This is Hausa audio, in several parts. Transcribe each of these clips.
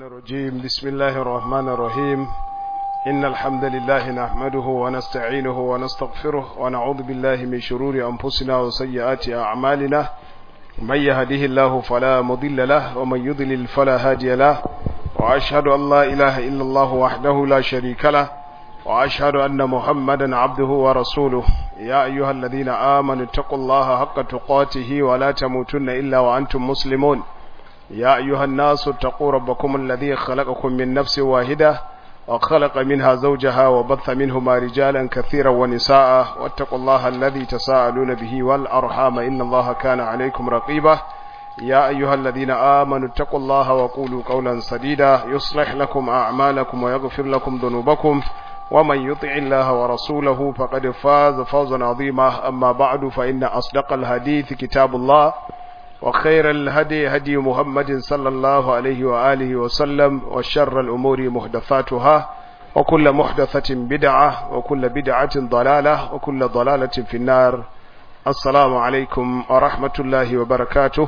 الرجيم بسم الله الرحمن الرحيم إن الحمد لله نحمده ونستعينه ونستغفره ونعوذ بالله من شرور أنفسنا وسيئات أعمالنا من يهده الله فلا مضل له ومن يضلل فلا هادي له وأشهد أن لا إله إلا الله وحده لا شريك له وأشهد أن محمدا عبده ورسوله يا أيها الذين آمنوا اتقوا الله حق تقاته ولا تموتن إلا وأنتم مسلمون يا أيها الناس اتقوا ربكم الذي خلقكم من نفس واحدة وخلق منها زوجها وبث منهما رجالا كثيرا ونساء واتقوا الله الذي تساءلون به والأرحام إن الله كان عليكم رقيبا يا أيها الذين آمنوا اتقوا الله وقولوا قولا سديدا يصلح لكم أعمالكم ويغفر لكم ذنوبكم ومن يطع الله ورسوله فقد فاز فوزا عظيما أما بعد فإن أصدق الحديث كتاب الله وخير الهدي هدي محمد صلى الله عليه وآله وسلم وشر الأمور محدثاتها وكل محدثة بدعة وكل بدعة ضلالة وكل ضلالة في النار السلام عليكم ورحمة الله وبركاته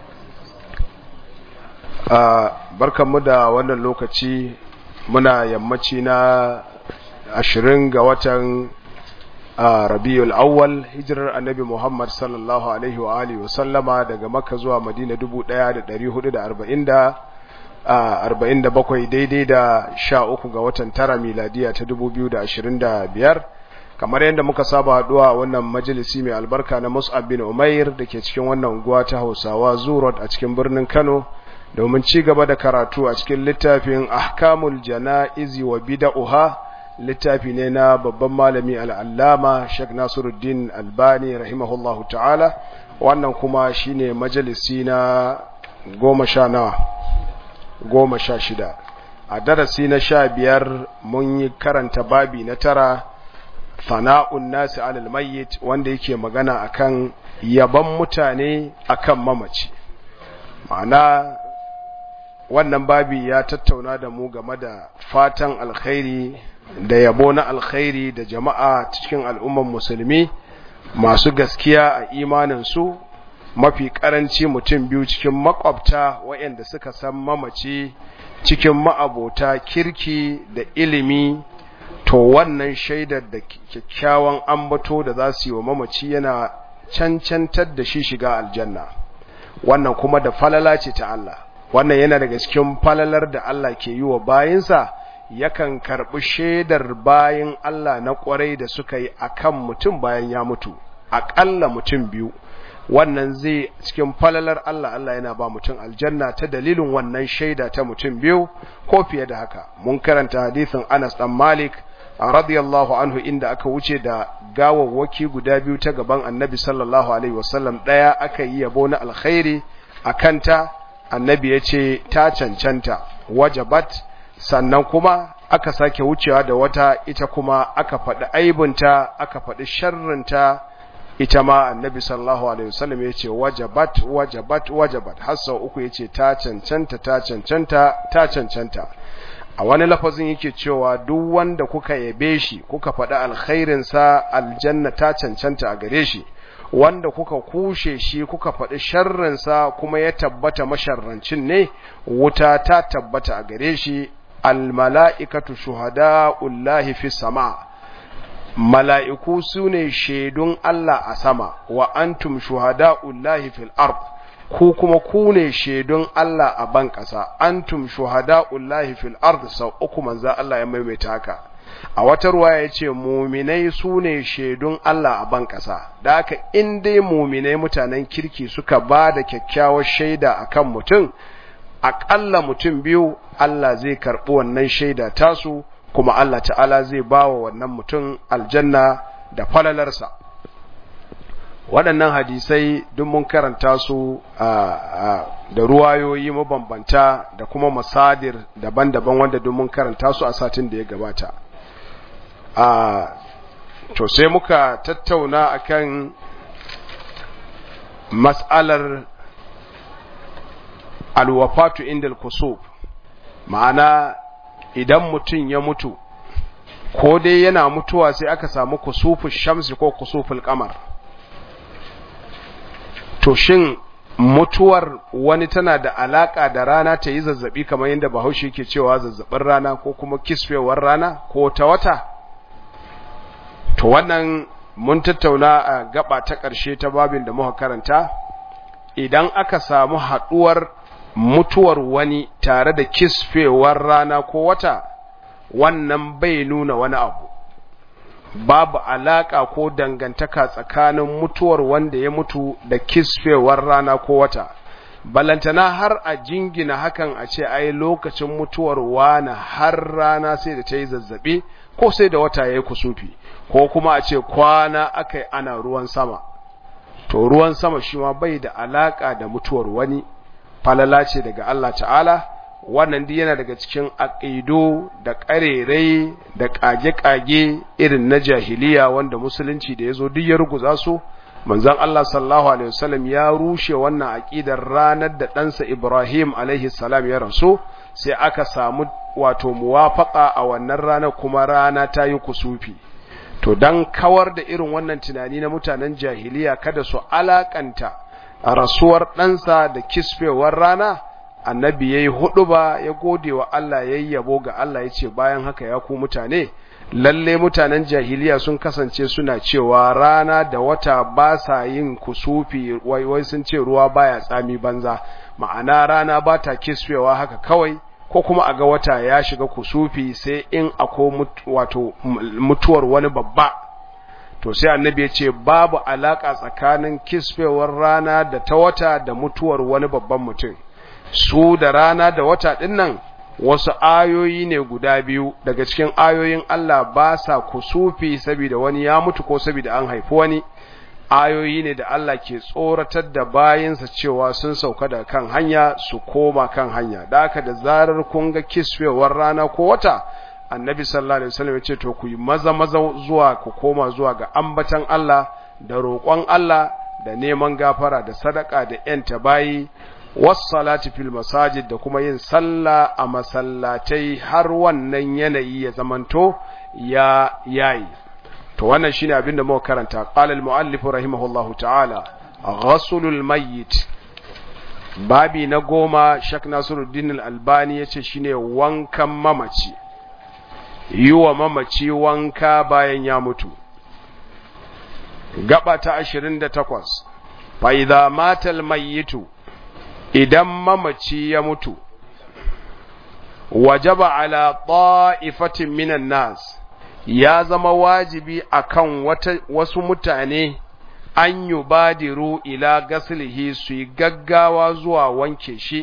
barkan mu da wannan lokaci muna yammaci na ashirin ga watan rabiul awwal hijirar annabi muhammad sallallahu alaihi wa alihi wasallama daga makka zuwa madina 1447 daidai da sha uku ga watan tara miladiya ta 2025 kamar yadda muka saba haduwa wannan majalisi mai albarka na mus'ab bin umair da ke cikin wannan unguwa ta hausawa zurot a cikin birnin kano domin ci gaba da karatu a cikin littafin ahkamul jana'izi wa bida'uha littafi ne na babban malami al'allama Sheikh Nasiruddin Albani rahimahullahu ta'ala wannan kuma shine majalisi na goma sha nawa goma sha shida a darasi na sha biyar mun yi karanta babi na tara fana'un nasi alal mayyit wanda yake magana akan yaban mutane akan mamaci ma'ana wannan babi ya tattauna da mu game da fatan alkhairi da yabo na alkhairi da jama'a cikin al'umman musulmi masu gaskiya a imaninsu mafi karanci mutum biyu cikin makwabta waɗanda suka san mamaci cikin ma'abota kirki da ilimi to wannan shaidar da kyakkyawan ambato da za su yi wa mamaci yana cancantar da shi shiga aljanna wannan kuma da falala ce ta Allah wannan yana daga cikin falalar da Allah ke yi wa bayinsa yakan karɓi shaidar bayan Allah na ƙwarai da suka yi akan mutum bayan ya mutu aƙalla mutum biyu wannan zai cikin falalar Allah Allah yana ba mutum aljanna ta dalilin wannan shaida ta mutum biyu ko fiye da haka mun karanta hadisin Anas dan Malik radiyallahu anhu inda aka wuce da gawawwaki guda biyu ta gaban Annabi sallallahu alaihi wasallam daya aka yi yabo na alkhairi akanta Annabi ya ce ta cancanta wajabat sannan kuma aka sake wucewa da wata ita kuma aka faɗi aibinta aka faɗi sharrinta ita ma annabi sallallahu alaihi wasallam yace wajabat wajabat wajabat har sau uku yace ta cancanta ta cancanta ta cancanta a wani lafazin yake cewa duk wanda kuka yabe shi kuka faɗi alkhairin sa aljanna ta cancanta a gare shi wanda kuka kushe shi kuka faɗi sharrin sa kuma ya tabbata masharrancin ne wuta ta tabbata a gare shi almala'ikatu shuhada'ullahi fi sama mala'iku su ne shaidun Allah a sama wa antum shuhada'ullahi fil ard ku kuma ku ne shaidun Allah a ban ƙasa antum shuhada'ullahi fil ard sau uku manza Allah ya maimaita haka a wata ruwa ya ce muminai su ne shaidun Allah a ban ƙasa da haka in dai muminai mutanen kirki suka ba da kyakkyawar shaida akan mutum aƙalla mutum biyu Allah zai karɓi wannan shaida tasu kuma Allah ta'ala zai ba wa wannan mutum aljanna da falalarsa waɗannan hadisai duk mun karanta su da ruwayoyi mabambanta da kuma masadir daban-daban wanda duk mun karanta su a satin da ya gabata to sai muka tattauna akan mas'alar alwafatu inda kusuf ma'ana idan mutum ya mutu ko dai yana mutuwa sai aka samu kusufin shamsi ko kusufin kamar to shin mutuwar wani tana da alaka da rana ta yi zazzabi kamar yadda bahaushe yake cewa zazzabin rana ko kuma kisfewar rana ko ta wata to wannan mun tattauna a gaba ta ƙarshe ta babin da muka karanta idan aka samu haɗuwar mutuwar wani tare da kisfewar rana ko wata wannan bai nuna wani abu babu alaka ko dangantaka tsakanin mutuwar wanda ya mutu da kisfewar rana ko wata balantana har a jingina hakan a ce ai lokacin mutuwar wani har rana sai da ta yi zazzabi ko sai da wata ya yi kusufi ko kuma a ce kwana aka yi ana ruwan sama to ruwan sama shi ma bai da alaka da mutuwar wani falala ce daga Allah ta'ala wannan duk yana daga cikin aqido da ƙarerai da ƙage-ƙage irin na jahiliya wanda musulunci da yazo duk ya ruguza su manzon Allah sallallahu alaihi wasallam ya rushe wannan aqidar ranar da ɗansa Ibrahim alaihi salam ya rasu sai aka samu wato muwafaqa a wannan ranar kuma rana ta yi kusufi to dan kawar da irin wannan tunani na mutanen jahiliya kada su alakanta a rasuwar ɗansa da kisfewar rana annabi ya yi hudu ba ya gode wa Allah ya yi yabo ga Allah ya ce bayan haka ya ku mutane lalle mutanen jahiliya sun kasance suna cewa rana da wata ba sa yin kusufi wai wai sun ce ruwa baya tsami banza ma'ana rana ba ta kisfewa haka kawai ko kuma a ga wata ya shiga kusufi sai in akwai wato mutuwar wani babba to sai annabi ya ce babu alaka tsakanin kisfewar rana da ta wata da mutuwar wani babban mutum su da rana da wata ɗin nan wasu ayoyi ne guda biyu daga cikin ayoyin Allah ba sa kusufi saboda wani ya mutu ko saboda an haifi wani ayoyi ne da Allah ke tsoratar da bayinsa cewa sun sauka da kan hanya su koma kan hanya da haka da zarar kun ga kisfewar rana ko wata annabi sallallahu alaihi wasallam ya ce to ku yi maza maza zuwa ku koma zuwa ga ambatan Allah da roƙon Allah da neman gafara da sadaka da yanta bayi wassalati fil masajid da kuma yin sallah a masallatai har wannan yanayi ya zamanto ya yayi to wannan shine abin da muka karanta qala al muallif rahimahullahu ta'ala ghaslul mayyit babi na goma shak nasiruddin al albani yace shine wankan mamaci yiwa mamaci wanka bayan ya mutu gaba ta 28 fa idza mata al mayyitu idan mamaci ya mutu wajaba ala ta'ifatin minan nas ya zama wajibi akan wata, wasu mutane an yi badiru ila gaslihi su yi gaggawa zuwa wanke shi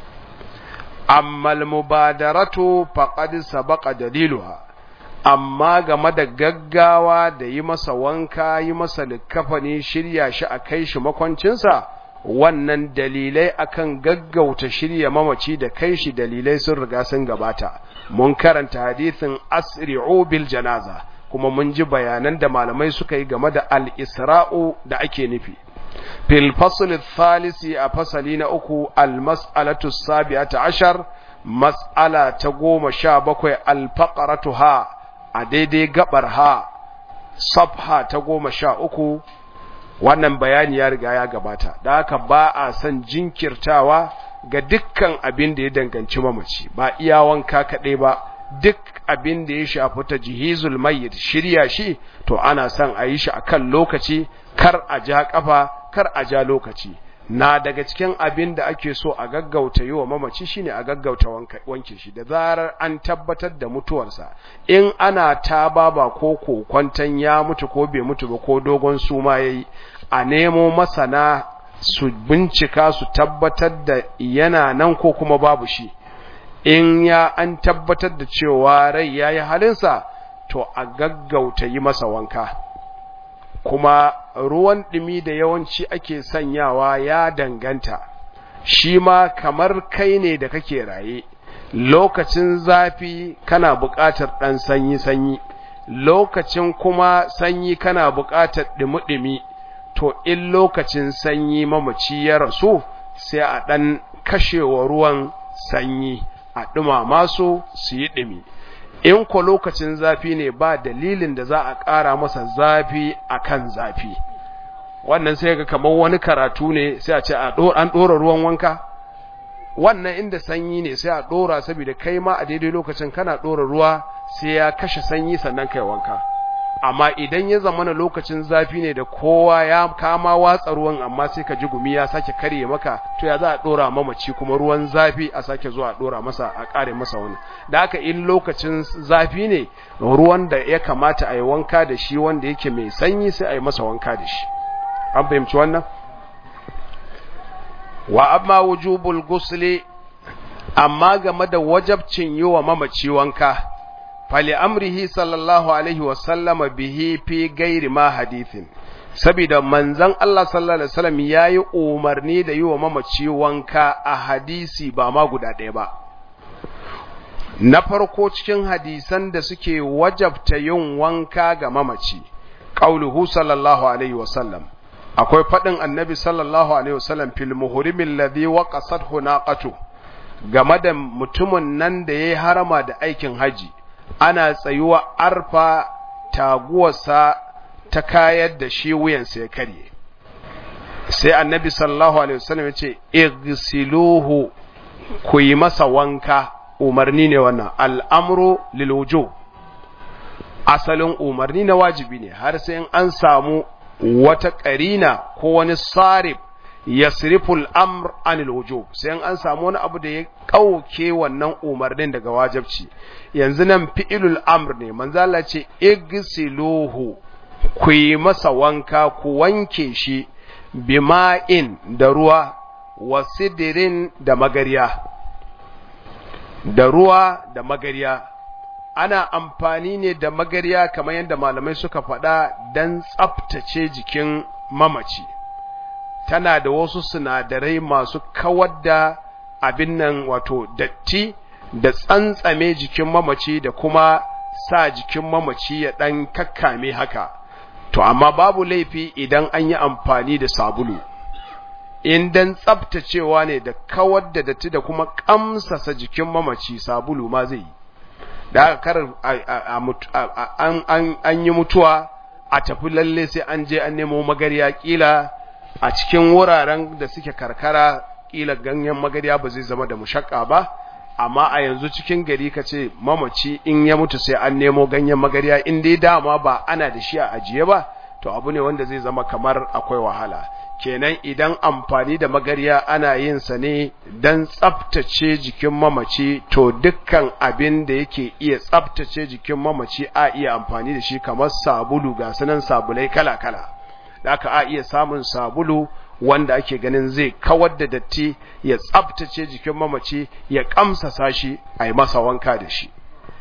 amma mubadaratu faqad sabaqa daliluha amma game da gaggawa da yi masa wanka yi masa likafani shirya shi a kai shi makwancinsa wannan dalilai akan gaggauta shirya mamaci da kai shi dalilai sun riga sun gabata mun karanta hadisin asri'u bil janaza kuma mun ji bayanan da malamai suka yi game da al-isra'u da ake nufi fil fasl thalisi a fasali na uku al-mas'alatu sabi'ata ashar mas'ala ta goma sha bakwai al-faqratu ha a daidai gabar ha safha ta goma sha uku wannan bayani ya riga ya gabata da haka ba a son jinkirtawa ga dukkan abin da ya danganci mamaci ba iya wanka kaɗai ba duk abin da ya shafi ta jihizul mayyit shirya shi to ana son a yi shi a kan lokaci kar a ja kafa kar a ja lokaci na daga cikin abin da ake so a gaggauta yi wa mamaci shine a gaggauta wanke shi da zarar an tabbatar da mutuwarsa in ana ta baba ko kokwantan ya mutu ko bai mutu ba ko dogon suma yayi a nemo masana su bincika su tabbatar da yana nan ko kuma babu shi in ya an tabbatar da cewa rai yayi halinsa to a gaggauta yi masa wanka kuma ruwan ɗumi da yawanci ake sanyawa ya danganta shi ma kamar kai ne da kake raye lokacin zafi kana buƙatar ɗan sanyi-sanyi lokacin kuma sanyi kana buƙatar ɗumi-ɗumi to in lokacin sanyi mamaci ya rasu sai a ɗan kashewa ruwan sanyi a ɗumama su su yi ɗumi in ko lokacin zafi ne ba dalilin da za a ƙara masa zafi akan zafi wannan sai ga kamar wani karatu ne sai a ce an ɗora ruwan wanka wannan inda sanyi ne sai a ɗora saboda kai ma a daidai lokacin kana ɗora ruwa sai ya kashe sanyi sannan kai wanka amma idan ya zamana lokacin zafi ne da kowa ya kama watsa ruwan amma sai ka ji gumi ya sake karye maka to ya za a ɗora mamaci kuma ruwan zafi a sake zuwa ɗora masa a ƙare masa wani da haka in lokacin zafi ne ruwan da ya kamata a yi wanka da shi wanda yake mai sanyi sai a yi masa wanka da shi an fahimci wannan wa amma wujubul gusli amma game da wajabcin yi wa mamaci wanka fali amrihi sallallahu alaihi wasallama bihi fi gairi ma hadithin saboda manzon Allah sallallahu alaihi wasallam yayi umarni da yi wa mamaci wanka a hadisi ba ma guda ɗaya ba na farko cikin hadisan da suke wajabta yin wanka ga mamaci qauluhu sallallahu alaihi wasallam akwai faɗin annabi sallallahu alaihi wasallam fil muhrimin ladhi waqasathu naqatu game da mutumin nan da yayi harama da aikin haji ana tsayuwa arfa taguwarsa ta kayar da shi wuyansa ya karye sai annabi sallallahu alaihi wasallam ya ce igsiluhu ku yi masa wanka umarni ne wannan al'amru lil wujub asalin umarni na wajibi ne har sai an samu wata ƙarina ko wani sarif yasriful amr anil wujub sai an samu wani abu da ya kauke wannan umarnin daga wajibci yanzu nan fi'ilul amr ne manzo Allah ce igsiluhu ku yi masa wanka ku wanke shi bima'in da ruwa wasidirin da magariya da ruwa da magariya ana amfani ne da magariya kamar yadda malamai suka faɗa don tsaftace jikin mamaci tana da wasu sinadarai masu kawar da abin nan wato datti da tsantsame jikin mamaci da kuma sa jikin mamaci ya ɗan kakkame haka to amma babu laifi idan an yi amfani da sabulu in dan tsaftacewa ne da kawar da datti da kuma kamsasa jikin mamaci sabulu ma zai yi da aka kar an yi mutuwa a tafi lalle sai an je an nemo magariya kila a cikin wuraren da suke karkara kila ganyen magariya ba zai zama da mushakka ba amma a yanzu cikin gari ka ce mamaci in ya mutu sai an nemo ganyen magariya in dai dama ba ana da shi a ajiye ba to abu ne wanda zai zama kamar akwai wahala kenan idan amfani da magariya ana yin sa ne don tsaftace jikin mamaci to dukkan abin da yake iya tsaftace jikin mamaci a iya amfani da shi kamar sabulu ga sunan sabulai kala-kala da aka a iya samun sabulu wanda ake ganin zai kawar da datti ya tsaftace jikin mamaci ya kamsasa shi a yi masa wanka da shi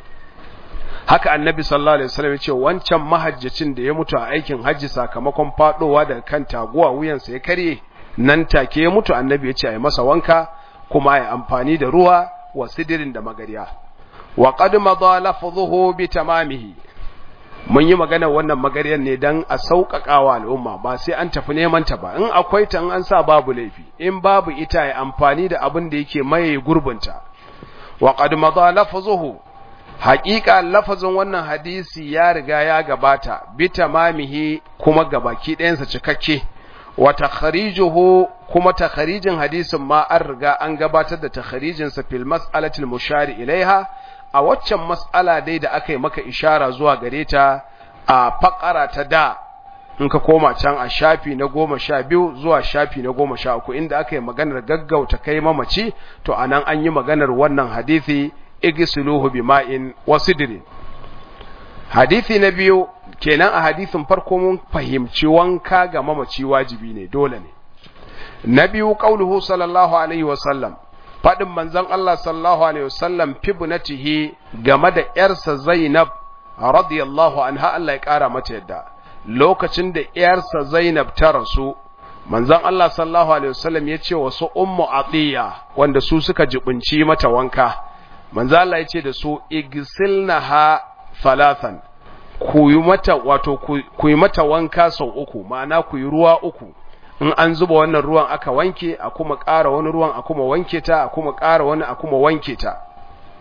haka annabi sallallahu alaihi wasallam ce wancan mahajjacin da ya mutu a aikin hajji sakamakon fadowa daga kan taguwa wuyansa ya karye nan take ya mutu annabi ya ce a yi masa wanka kuma a yi amfani da ruwa wa sidirin da magariya wa qad madha lafdhuhu bi tamamihi mun yi magana wannan magariyar ne dan a sauƙaƙa al'umma ba sai an tafi neman ta ba in akwai ta an sa babu laifi in babu ita ya amfani da abin da yake maye gurbinta wa qad madha lafdhuhu haƙiƙa lafazin wannan hadisi ya riga ya gabata bi tamamihi kuma gabaki ɗayansa cikakke wa takharijuhu kuma takharijin hadisin ma an riga an gabatar da takharijin sa fil mas'alatil mushari ilaiha a waccan mas'ala dai da aka yi maka ishara zuwa gare ta a fakara ta da in ka koma can a shafi na goma sha biyu zuwa shafi na goma sha uku inda aka yi maganar gaggauta kai mamaci to anan an yi maganar wannan hadisi igisuluhu bima'in wasidrin hadisi na biyu kenan a hadisin farko mun fahimci wanka ga mamaci wajibi ne dole ne na biyu qauluhu sallallahu alaihi wasallam fadin manzon Allah sallallahu alaihi wasallam fibnatihi game da yarsa Zainab radiyallahu anha Allah ya kara mata yadda lokacin da yarsa Zainab ta rasu manzon Allah sallallahu alaihi wasallam ya ce wasu ummu atiya wanda su suka jibinci mata wanka manzo Allah ya ce da su igsilnaha thalathan ku yi mata wato ku yi mata wanka sau uku ma'ana ku yi ruwa uku in an zuba wannan ruwan aka wanke a kuma ƙara wani ruwan a kuma wanke ta a kuma ƙara wani a kuma wanke ta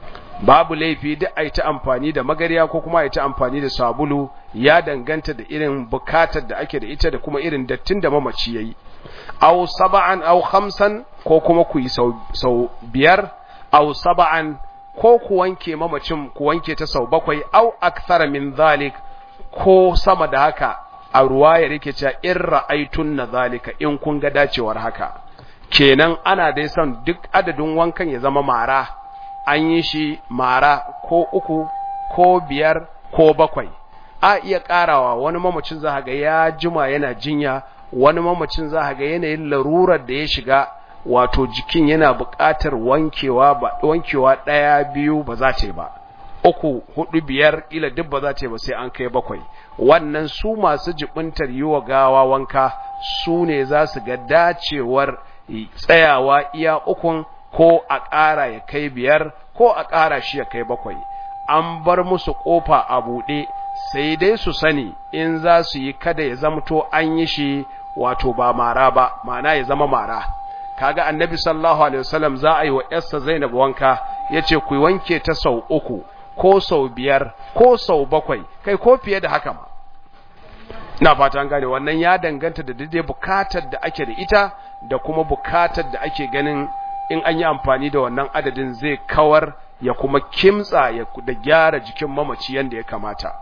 babu laifi duk a ta amfani da magariya ko kuma a ta amfani da sabulu ya danganta da irin bukatar da ake da ita da kuma irin dattin da mamaci yayi aw saba'an aw khamsan ko kuma ku yi sau biyar aw saba'an ko ku wanke mamacin ku wanke ta sau bakwai aw akthara min zalik ko sama da haka a ruwaya yake cewa in ra'aitun na zalika in kun ga dacewar haka kenan ana dai son duk adadin wankan ya zama mara an yi shi mara ko uku ko biyar ko bakwai a iya karawa wani mamacin za ga ya jima yana jinya wani mamacin za ga yanayin larurar da ya shiga wato jikin yana buƙatar wankewa ba wankewa ɗaya biyu ba za ta yi ba uku hudu biyar ila duk ba za ta yi ba sai an kai bakwai wannan su masu jibintar yi wa gawa wanka su ne za su ga dacewar tsayawa iya ukun ko a ƙara ya kai biyar ko a ƙara shi ya kai bakwai an bar musu ƙofa a buɗe sai dai su sani in za su yi kada ya zamto an yi shi wato ba mara ba ma'ana ya zama mara kaga annabi sallallahu alaihi wasallam za a yi wa yarsa zainab wanka yace ku wanke ta sau uku ko sau biyar ko sau bakwai kai ko fiye da haka ma ina fata an gane wannan ya danganta da daidai bukatar da ake da ita da kuma bukatar da ake ganin in an yi amfani da wannan adadin zai kawar ya kuma kimtsa ya da gyara jikin mamaci yanda ya kamata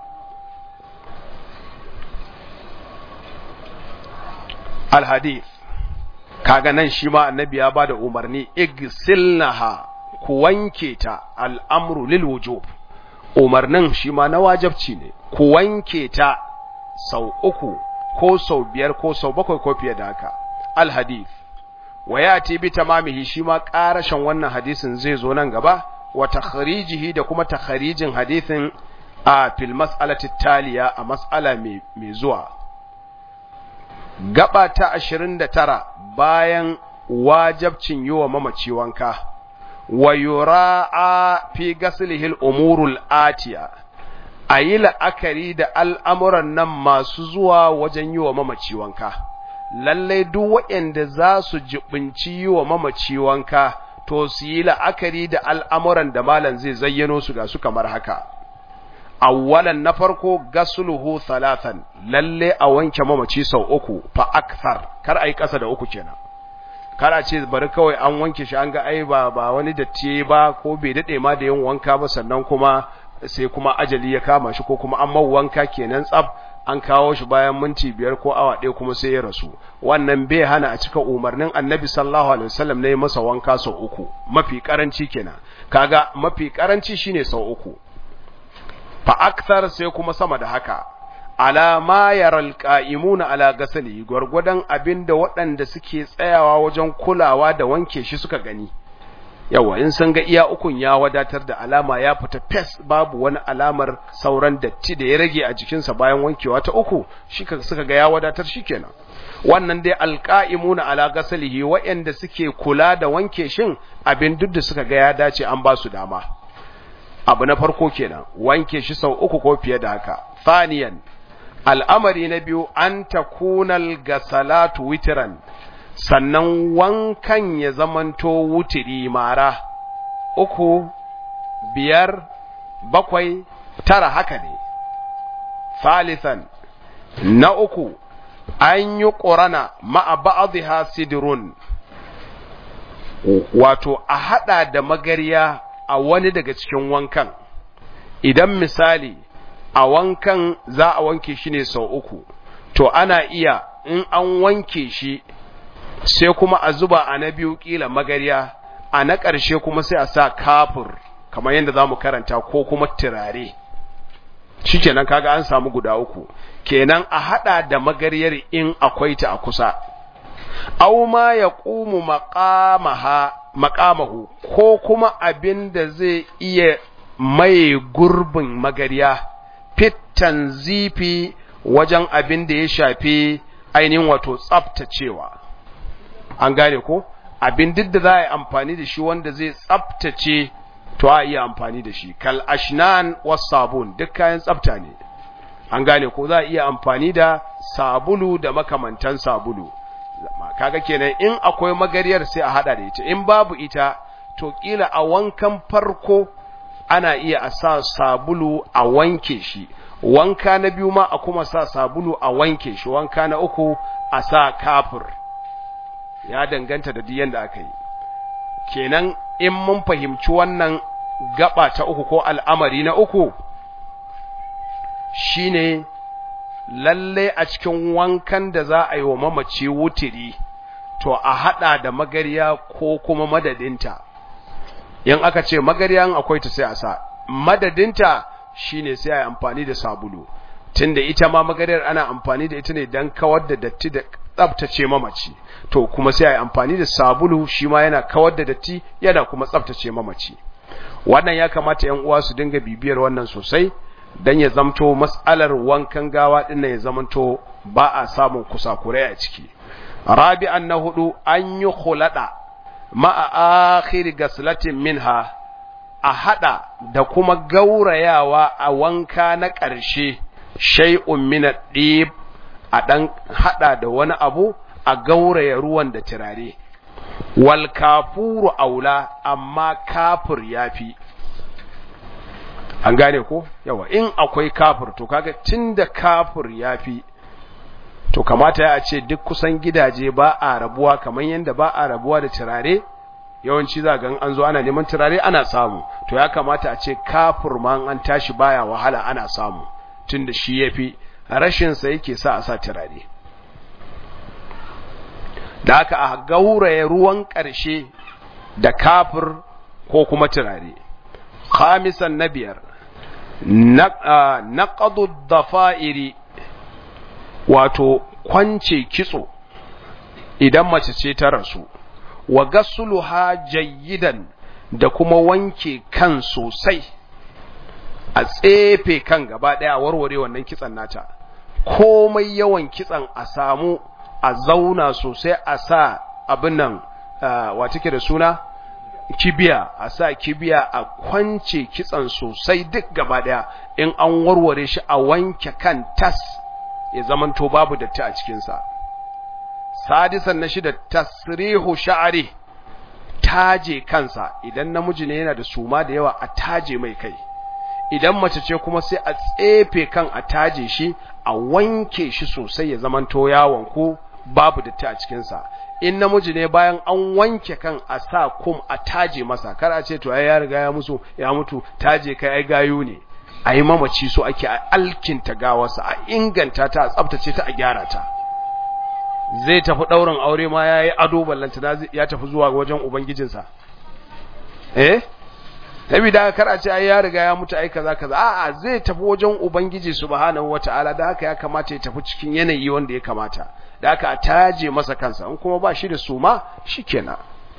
alhadith kaga nan shi ma annabi ya bada umarni igsilnaha ku wanke ta al'amru lil wujub umarnin shi ma na wajabci ne ku wanke ta sau uku ko sau biyar ko sau bakwai ko fiye da haka alhadith wa yati bi tamamihi shi ma karashin wannan hadisin zai zo nan gaba wa takhrijihi da kuma takhrijin hadisin a fil mas'alati taliya a mas'ala mai zuwa gaba ta 29 bayan wajabcin yi wa mamaci wanka wa yura'a fi gaslihi al-umurul atiya ayi la'akari da al'amuran nan masu zuwa wajen yi wa mamaci wanka lalle duk waɗanda za su jibinci yi wa mamaci wanka to su yi la'akari da al'amuran da malam zai zayyano su ga su kamar haka awwalan na farko gasluhu thalathan lalle a wanke mamaci sau uku fa akthar kar ai kasa da uku kenan kar a ce bari kawai an wanke shi an ga ai ba ba wani datti ba ko bai dade ma da yin wanka ba sannan kuma sai kuma ajali ya kama shi ko kuma an mau wanka kenan tsaf an kawo shi bayan minti biyar ko awa ɗaya kuma sai ya rasu wannan bai hana a cika umarnin annabi sallallahu alaihi wasallam ne masa wanka sau uku mafi karanci kenan kaga mafi karanci shine sau uku fa akthar sai kuma sama da haka ala ma yaral qa'imuna ala gasali gurgudan abinda waɗanda suke tsayawa wajen kulawa da wanke shi suka gani yawa in sun ga iya ukun ya wadatar da alama ya fita fes babu wani alamar sauran datti da ya rage a jikinsa bayan wankewa ta uku shi suka ga ya wadatar shikenan wannan dai alqa'imuna ala gasalihi waɗanda suke kula da wanke shin abin duk da suka ga ya dace an ba su dama abu na farko kenan wanke shi sau uku ko fiye da haka faniyan al'amari na biyu an takunal gasalatu witran sannan wankan ya zamanto wutiri mara uku biyar bakwai tara haka ne falisan na uku an yi ƙorana ma'a ba'adha sidirun wato a haɗa da magarya a wani daga cikin wankan idan misali a wankan za a wanke shi ne sau uku to ana iya in an wanke shi sai kuma a zuba a na biyu kila magarya a na ƙarshe kuma sai a sa kafur kamar yadda za mu karanta ko kuma turare shi kenan kaga an samu guda uku kenan a haɗa da magaryar in akwai ta a kusa aw ma ya ƙumu maƙamahu ko kuma abin da zai iya mai gurbin magarya fitan zifi wajen abin da ya shafi ainihin wato tsaftacewa an gane ko abin duk da za a yi amfani da shi wanda zai tsaftace to a iya amfani da shi kal ashnan was sabun duk kayan tsafta ne an gane ko za a iya amfani da sabulu da makamantan sabulu kaga kenan in akwai magariyar sai a hada da ita in babu ita to kila a wankan farko ana iya a sa sabulu a wanke shi wanka na biyu ma a kuma sa sabulu a wanke shi wanka na uku a sa kafir ya danganta da diyan da aka yi kenan in mun fahimci wannan gaba ta uku ko al'amari na uku shine lalle a cikin wankan da za a yi wa mamaci wutiri to a hada da magariya ko kuma madadinta in aka ce magariyan akwai ta sai a sa madadinta shine sai a yi amfani da sabulu tunda ita ma magariyar ana amfani da ita ne don kawar da datti da tsabtace mamaci to kuma sai a yi amfani da sabulu shi ma yana kawar da datti yana kuma tsabtace mamaci wannan ya kamata yan uwa su dinga bibiyar wannan sosai dan ya zamto mas'alar wankan gawa din ya zamanto ba a samun kusakurai a ciki rabi'an na hudu an yi khulada ma'a akhir gaslatin minha a hada da kuma gaurayawa a wanka na ƙarshe shay'un min ad-dib a dan hada da wani abu a gauraya ruwan da turare wal kafuru aula amma kafir yafi an gane ko yawa in akwai kafir to kaga tunda kafir yafi to kamata ya ce duk kusan gidaje ba a rabuwa kamar yadda ba a rabuwa da turare yawanci za ga an zo ana neman turare ana samu to ya kamata a ce kafir ma an tashi baya wahala ana samu tunda shi yafi rashin sa yake sa a sa turare da aka a gauraye ruwan ƙarshe da kafir ko kuma turare khamisan na biyar naqadu dafa'iri wato kwance kitso idan mace ce ta rasu wa gasluha jayyidan da kuma wanke kan sosai a tsefe kan gaba daya warware wannan kitsan nata komai yawan kitsan a samu a zauna sosai a sa abin nan wa take da suna kibiya a sa kibiya a kwance kitsan sosai duk gaba daya in an warware shi a wanke kan tas ya zamanto babu datti a cikinsa sadisan na shida tasrihu sha'ari taje kansa idan namiji ne yana da suma da yawa a taje mai kai idan mace ce kuma sai a tsefe kan a taje shi a wanke shi sosai ya zamanto yawon ko babu datti a cikinsa in namiji ne bayan an wanke kan a sa kum a taje masa kar a ce to ai ya riga ya musu ya mutu taje kai ai gayu ne a yi mamaci so ake a alkinta gawarsa a inganta ta a tsabtace ta a gyara ta zai tafi ɗaurin aure ma ya yi ado ballanta ya tafi zuwa wajen ubangijinsa eh tabi da kar a ce ai ya riga ya mutu ai kaza kaza a'a zai tafi wajen ubangiji subhanahu wataala da haka ya kamata ya tafi cikin yanayi wanda ya kamata da haka a taje masa kansa in kuma ba shi da suma shikenan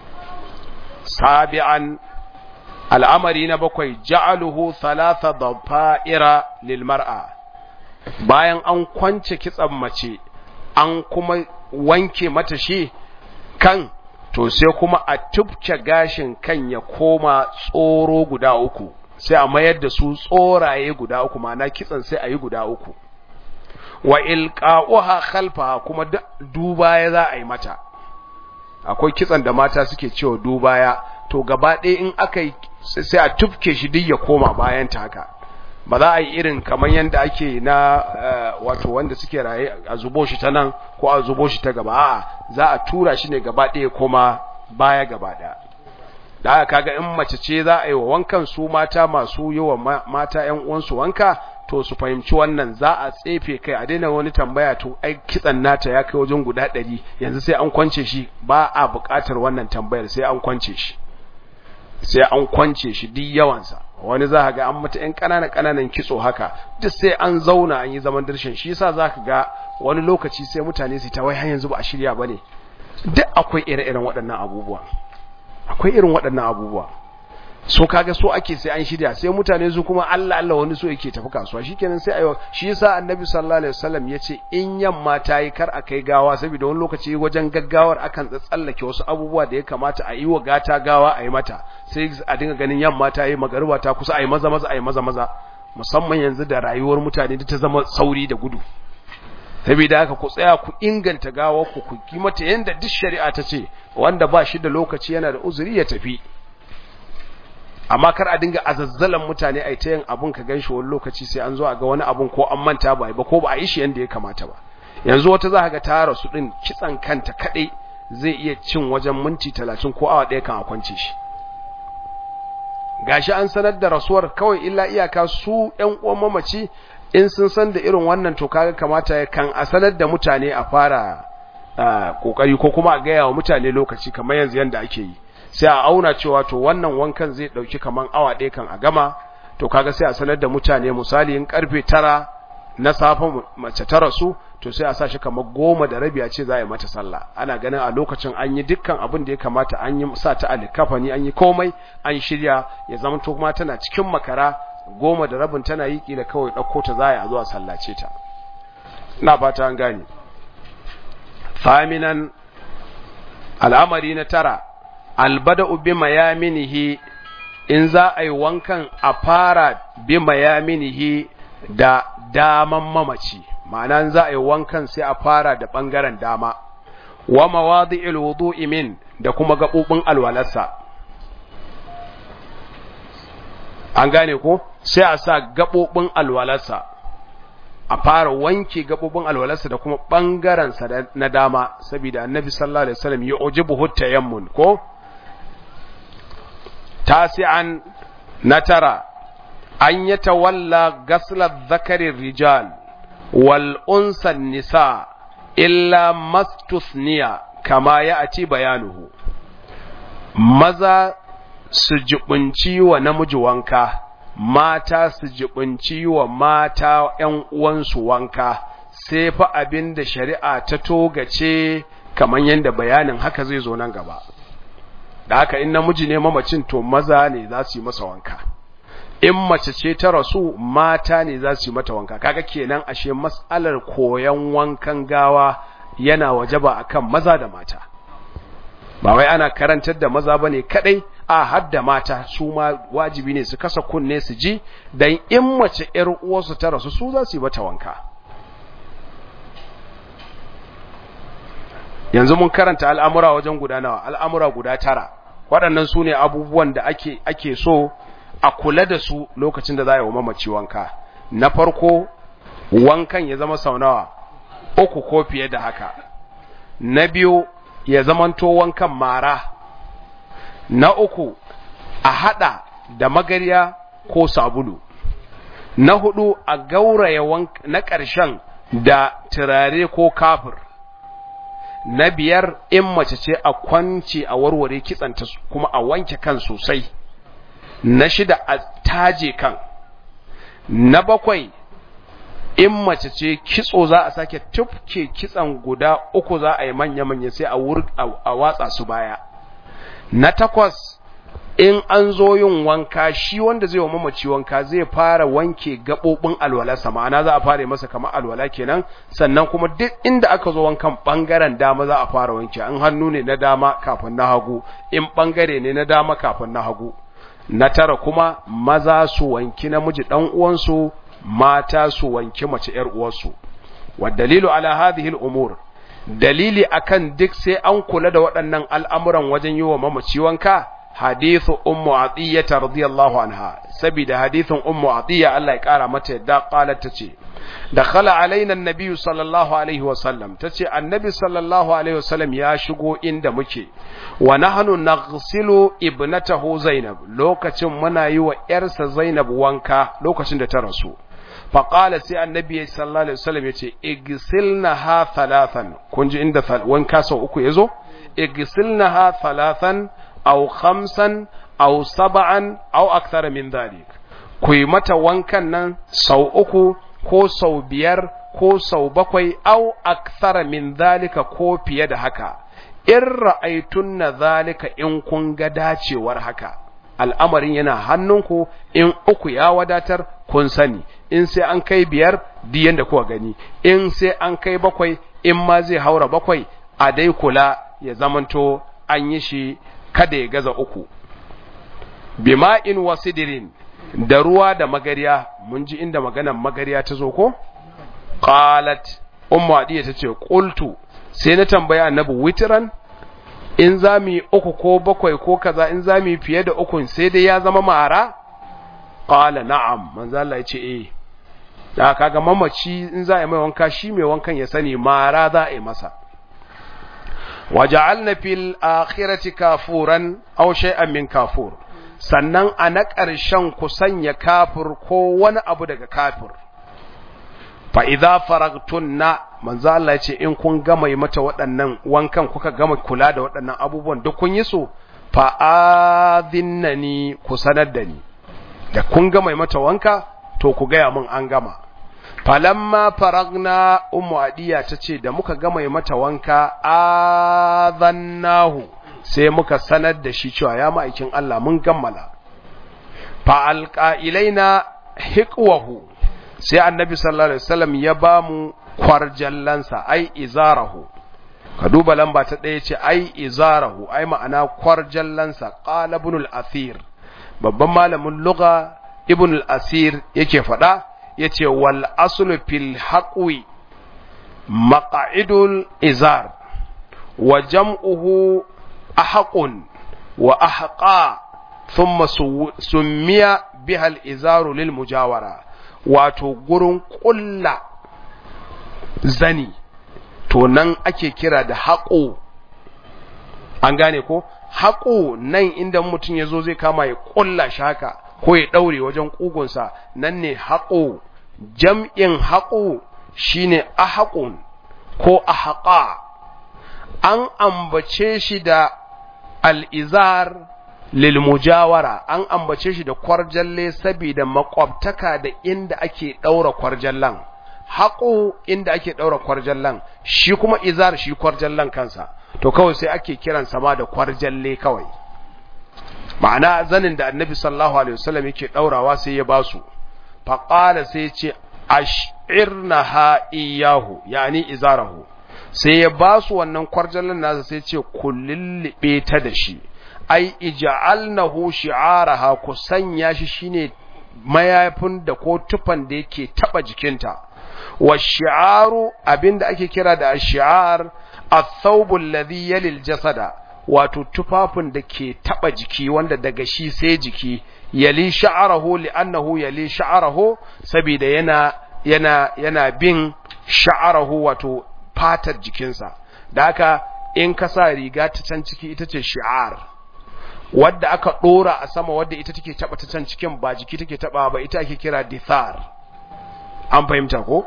sabi'an al'amari na bakwai ja'aluhu thalatha dhafa'ira lil mar'a bayan an kwance kitsan mace an kuma wanke mata shi kan to sai kuma a tubce gashin kan ya koma tsoro guda uku sai a mayar da su tsoraye guda uku ma'ana kitsan sai a yi guda uku wa ilqa'uha khalfaha kuma dubaya za a yi mata akwai kitsan da mata suke cewa dubaya to gaba ɗaya in aka yi sai a tufke shi duk ya koma bayan ta haka ba za a yi irin kamar yadda ake na wato wanda suke raye a zubo shi ta nan ko a zubo shi ta gaba a'a za a tura shi ne gaba ɗaya koma baya gaba ɗaya da aka kaga in mace ce za a yi wa wankan su mata masu yi wa mata ƴan uwansu wanka to su fahimci wannan za a tsefe kai a daina wani tambaya to ai kitsan nata ya kai wajen guda ɗari yanzu sai an kwance shi ba a buƙatar wannan tambayar sai an kwance shi sai an kwance shi duk yawansa wani za ga an mata ƴan ƙananan ƙananan kitso haka duk sai an zauna an yi zaman dirshin shi yasa za ka ga wani lokaci sai mutane su ta wai har yanzu ba a shirya ba ne duk akwai ire-iren waɗannan abubuwa akwai irin waɗannan abubuwa so kaga so ake sai an shirya sai mutane su kuma Allah Allah wani so yake tafi kasuwa shikenan sai ayo shi yasa annabi sallallahu alaihi wasallam yace in yamma ta yi kar akai gawa saboda wani lokaci wajen gaggawar akan tsallake wasu abubuwa da ya kamata a yi wa gata gawa a yi mata sai a dinga ganin yamma ta yi magariba ta kusa a yi maza maza a yi maza maza musamman yanzu da rayuwar mutane ta zama sauri da gudu saboda haka ku tsaya ku inganta gawar ku ku yi mata yanda duk shari'a ta ce wanda ba shi da lokaci yana da uzuri ya tafi amma kar a dinga azazzalan mutane a ta yin abun ka ganshi wani lokaci sai an zo a ga wani abun ko an manta ba ba ko ba a yi shi yanda ya kamata ba yanzu wata za ka ga ta rasu din kitsan kanta kadai zai iya cin wajen minti talatin ko awa ɗaya kan a kwance shi gashi an sanar da rasuwar kawai illa iyaka su ƴan uwan mamaci in sun san da irin wannan to kaga kamata ya kan a sanar da mutane a fara kokari ko kuma a gaya wa mutane lokaci kamar yanzu yanda ake yi sai a auna cewa to wannan wankan zai dauki kaman awa ɗaya kan a gama to kaga sai a sanar da mutane misali in karfe tara na safe mace ta rasu to sai a sa shi kamar goma da rabi a ce za a yi mata sallah ana ganin a lokacin an yi dukkan abin da ya kamata an yi sa ta alikafani an yi komai an shirya ya zama to kuma tana cikin makara goma da rabin tana yi kila kawai ɗauko ta za a zuwa sallace ta ina fata an gane faminan al'amari na tara albada'u bi mayaminihi in za a yi wankan a fara bi mayaminihi da daman mamaci ma'ana za a yi wankan sai a fara da ɓangaren dama wa mawadi'il wudu'i min da kuma gaɓoɓin alwalarsa an gane ko sai a sa gaɓoɓin alwalarsa a fara wanke gaɓoɓin alwalarsa da kuma ɓangarensa na dama saboda annabi sallallahu alaihi wasallam ya ujibu hutta yammun ko tasi'an na tara an ya tawalla gaslar zakarin rijal wal unsan nisa illa mastusniya kama ya aci bayanuhu maza su jibinci wa namiji wanka mata su jibinci wa mata ‘yan uwansu wanka sai fa abin da shari'a ta togace kamar yadda bayanin haka zai zo nan gaba da haka in namiji ne mamacin to maza ne za su yi masa wanka in mace ce ta rasu mata ne za su yi mata wanka kaga kenan ashe matsalar koyan wankan gawa yana wajaba akan maza da mata ba wai ana karantar da maza bane kadai a hadda mata su ma wajibi ne su kasa kunne su ji dan in mace yar uwarsu ta rasu su za su yi mata wanka yanzu mun karanta al'amura wajen guda nawa al'amura guda tara waɗannan su ne abubuwan da ake ake so a kula da su lokacin da za a yi wa mamaci wanka na farko wankan ya zama sau nawa uku ko fiye da haka na biyu ya zamanto wankan mara na uku a hada da magarya ko sabulu na hudu a gauraya na ƙarshen da turare ko kafir na biyar in mace ce a kwance a warware kitsanta kuma a wanke kan sosai na shida a taje kan na bakwai in mace ce kitso za a sake tufke kitsan guda uku za a yi manya-manya sai a watsa su baya na takwas in an zo yin wanka shi wanda zai wa mamaci wanka zai fara wanke gaɓoɓin alwalarsa ma'ana za a fara masa kamar alwala kenan sannan kuma duk inda aka zo wankan ɓangaren dama za a fara wanke an hannu ne na dama kafin na hagu in ɓangare ne na dama kafin na hagu na tara kuma maza su wanki namiji ɗan uwansu mata su wanki mace ‘yar uwarsu wa dalilu ala hadhihi al-umur dalili akan duk sai an kula da waɗannan al'amuran wajen yi wa mamaci wanka hadithu ummu atiyya radiyallahu anha saboda hadithun ummu atiyya Allah ya kara mata yadda qalat tace dakhala alaina annabi sallallahu alaihi wasallam tace annabi sallallahu alaihi wasallam ya shigo inda muke wa nahnu naghsilu ibnatahu zainab lokacin muna yi wa yarsa zainab wanka lokacin da ta rasu faƙala sai annabi sallallahu alaihi wasallam yace igsilnaha thalathan kun ji inda wanka sau uku yazo igsilnaha thalathan aw khamsan aw sab'an aw akthara min dhalik ku yi mata wankan nan sau uku ko sau biyar ko sau bakwai aw akthara min dhalika ko fiye da haka in ra'aytunna dhalika in kun ga dacewar haka al'amarin yana hannunku in uku ya wadatar kun sani in sai an kai biyar diyan da kuka gani in sai an kai bakwai in ma zai haura bakwai a dai kula ya zamanto an yi shi kada ya gaza uku bima'in wasidirin da ruwa da magariya mun ji inda maganan magariya ta zo ko qalat ummu adiya tace qultu sai na tambaya annabi witran in za mu yi uku ko bakwai ko kaza in za mu yi fiye da ukun sai dai ya zama mara qala na'am manzo Allah ya ce eh da kaga mamaci in za a yi mai wanka shi mai wankan ya sani mara za a yi masa waja'alna fil akhirati kafuran aw shay'an min kafur sannan a na ƙarshen ku sanya kafir ko wani abu daga kafir fa idza faragtunna manzo Allah ya ce in kun gama yi mata waɗannan wankan kuka gama kula da waɗannan abubuwan duk kun yi su fa adhinnani ku sanar da ni da kun gama yi mata wanka to ku gaya min an gama falamma faragna ummu adiya tace da muka gama yi mata wanka adhannahu sai muka sanar da shi cewa ya ma'aikin Allah mun gammala fa alqa ilaina hiqwahu sai annabi sallallahu alaihi wasallam ya ba mu kwarjallansa ai izarahu ka duba lamba ta ɗaya ce ai izarahu ai ma'ana kwarjallansa qala ibn al-athir babban malamin lugha ibn al-asir yake faɗa yace wal aslu fil haqwi maq'idul izar wa jam'uhu ahqun wa ahqa thumma summiya biha al-izaru lil mujawara wato gurin ƙulla zani to nan ake kira da haƙo an gane ko haƙo nan inda mutum ya zo zai kama ya ƙulla shi haka ko ya ɗaure wajen ƙugunsa nan ne haƙo jam'in haƙo shine ahaƙun ko ahaƙa an ambace shi da al'izar lilmujawara an ambace shi da kwarjalle saboda makwabtaka da inda ake daura kwarjallan haƙo inda ake daura kwarjallan shi kuma izar shi kwarjallan kansa to kawai sai ake kiran sama da kwarjalle kawai ma'ana zanin da annabi sallallahu alaihi wasallam yake daurawa sai ya basu faqala sai ce ash'irnaha iyahu yani izarahu sai ya basu wannan kwarjallan nasa sai ce kullillibe ta da shi ai ija'alnahu shi'araha ku sanya shi shine mayafin da ko tufan da yake taba jikinta wa shi'aru abinda ake kira da shi'ar ath-thawbu alladhi yali jasada wato tufafin da ke taba jiki wanda daga shi sai jiki yali sha'arahu li'annahu yali sha'arahu saboda yana yana yana bin sha'arahu wato fatar jikinsa da haka in ka sa riga ta can ciki ita ce shi'ar wadda aka dora a sama wadda ita take taba ta can cikin ba jiki take taba ba ita ake kira dithar an fahimta ko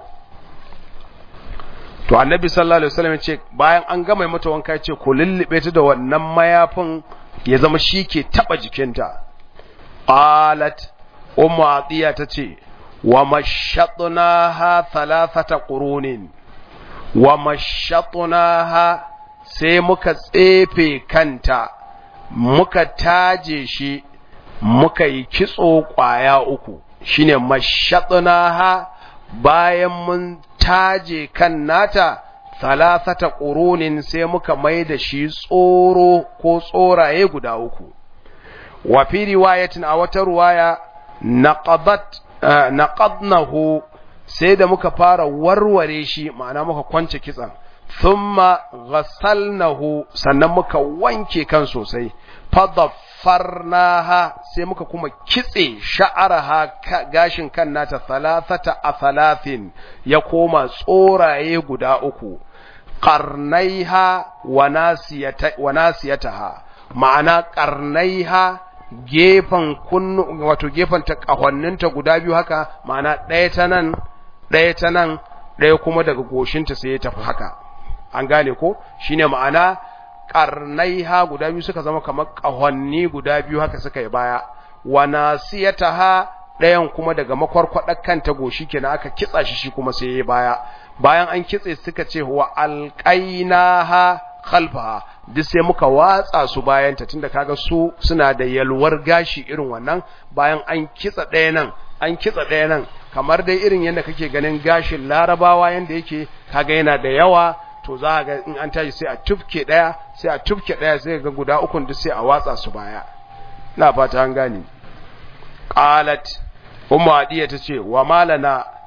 to annabi sallallahu alaihi wasallam ce bayan an gama mata wanka ya ce ku lullube ta da wannan mayafin ya zama shi ke taba jikinta qalat ummu atiya tace wa mashatnaha thalathata qurunin wa mashatnaha sai muka tsefe kanta muka taje shi muka yi kitso kwaya uku shine mashatnaha bayan mun taje kan nata thalathata qurunin sai muka mai da shi tsoro ko tsoraye guda uku wa fi riwayatin a wata ruwaya naqadat naqadnahu sai da muka fara warware shi ma'ana muka kwance kitsan thumma ghasalnahu sannan muka wanke kan sosai fadaffarnaha sai muka kuma kitse sha'araha gashin kan nata thalathata athalathin ya koma tsoraye guda uku qarnaiha wa nasiyata wa nasiyataha ma'ana qarnaiha gefen kunnu wato gefen ta kahonninta guda biyu haka ma'ana ɗaya ta nan ɗaya ta nan ɗaya kuma daga goshinta sai ya tafi haka an gane ko shine ma'ana karnaiha guda biyu suka zama kamar kahonni guda biyu haka suka yi baya wa nasiyataha ɗayan kuma daga makwarkwadar kanta goshi kenan aka kitsa shi shi kuma sai ya baya bayan an kitse suka ce wa alqainaha khalfaha duk sai muka watsa su bayanta tunda kaga su suna da yalwar gashi irin wannan bayan an kitsa ɗaya nan an kitsa ɗaya nan kamar dai irin yadda kake ganin gashin larabawa yanda yake kaga yana da yawa to za ga in an tashi sai a tufke ɗaya sai a tufke ɗaya sai ga guda ukun duk sai a watsa su baya ina fata an gane qalat ummu adiya tace wa malana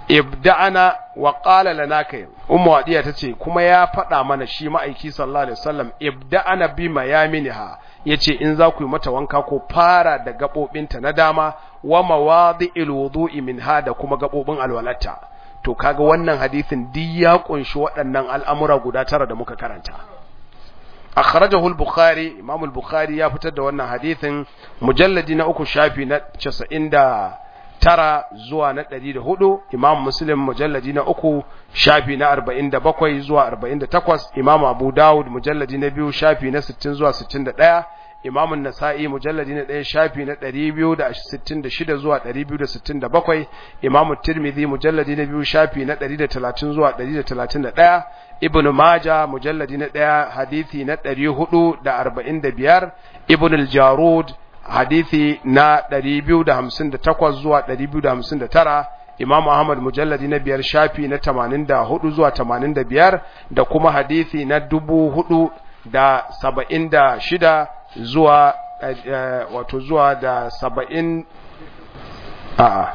ibda'ana wa qala lana kai ummu wadiya tace kuma ya faɗa mana shi ma'aiki sallallahu alaihi wasallam ibda'ana bima yaminha yace in za ku yi mata wanka ko fara da gabobinta na dama wa mawadi'il wudu'i minha da kuma gabobin alwalata to kaga wannan hadisin duk ya kunshi waɗannan al'amura guda tara da muka karanta akhrajahu al-bukhari imam al-bukhari ya fitar da wannan hadisin mujalladi na uku shafi na 90 tara zuwa na ɗari da hudu imam muslim mujalladi na uku shafi na arba'in da bakwai zuwa arba'in da takwas imam abu dawud mujalladi na biyu shafi na sittin zuwa sittin da ɗaya imam nasa'i mujalladi na ɗaya shafi na ɗari biyu da sittin da shida zuwa ɗari biyu da sittin da bakwai imam tirmidhi mujalladi na biyu shafi na ɗari da talatin zuwa ɗari da talatin da ɗaya ibn maja mujalladi na ɗaya hadithi na ɗari hudu da arba'in da biyar ibn al-jarud hadithi na 258 zuwa 259 Imam Ahmad mujalladi na biyar shafi na 84 zuwa 85 da kuma hadithi na 476 zuwa wato zuwa da 70 a'a